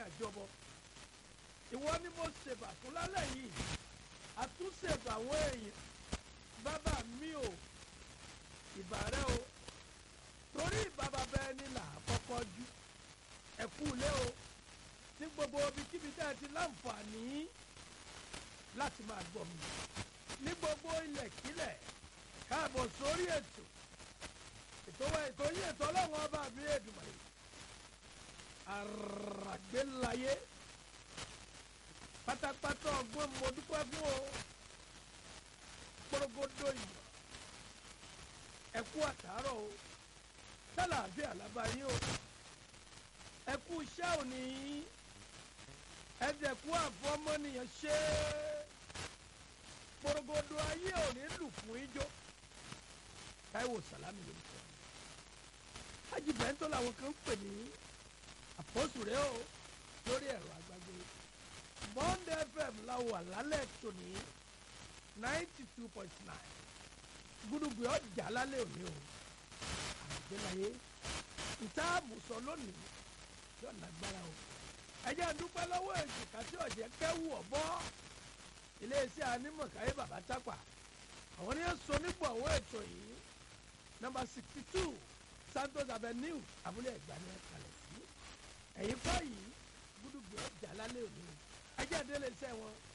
àjọbọ ìwọ ni mo ṣèbà fún lálẹ́ yìí àtúnṣèbà àwọn èèyàn bàbá mi ò ìbà rẹ o torí ìbàbà bẹ́ẹ̀ ni là á kọ́kọ́ jú ẹ̀kú ilé o ní gbogbo ibikíbi tẹ́ ẹ ti láǹfààní láti máa gbọ́ mi ní gbogbo ilẹ̀kílẹ̀ káàbọ̀ sórí ètò ètò wa ètò yìí ètò ọlọ́run ọba mi Èdùmàrè àràgbélayé pátápátá ọgbọ́n mo dúpẹ́ fún o gbọ́dọ̀gbọ́dọ̀ ìmọ̀ ẹ̀kú àtàárọ̀ o sálàáfíà lábáyé o ẹ̀kú iṣẹ́ òní ẹ̀dẹ̀kú àfọmọ́nìyàn ṣe gbọ́dọ̀gbọ́dọ̀ ayé òní lù fún ijó Táíwò Sàlámì lórúkọ Hájì Bẹ́ńtọ́ làwọn kan ń pè ní àpọ́sù rẹ o lórí ẹ̀rọ àgbàgbé Bond FM la wà lálẹ́ tòní ninety two point nine gúdúgbì ọjà lálẹ́ òní o àgbélayé ìta àmùsọ lónìí yóò lágbára o ẹjẹ dúpẹ́ lọ́wọ́ èjìká tí ọ̀jẹ̀ kẹ́wù ọ̀bọ́ iléeṣẹ́ anímọ̀káyé bàbá tápà àwọn ní sọ nípò àwọn ètò yìí nọ́mbà sixty two Santos Avenue abúlé ẹ̀gbá ní ẹ̀kalẹ̀ sí ẹ̀yìn kọ́ yìí gúdúgbì ọjà lálẹ́ òní ẹjẹ délé iṣẹ́ wọn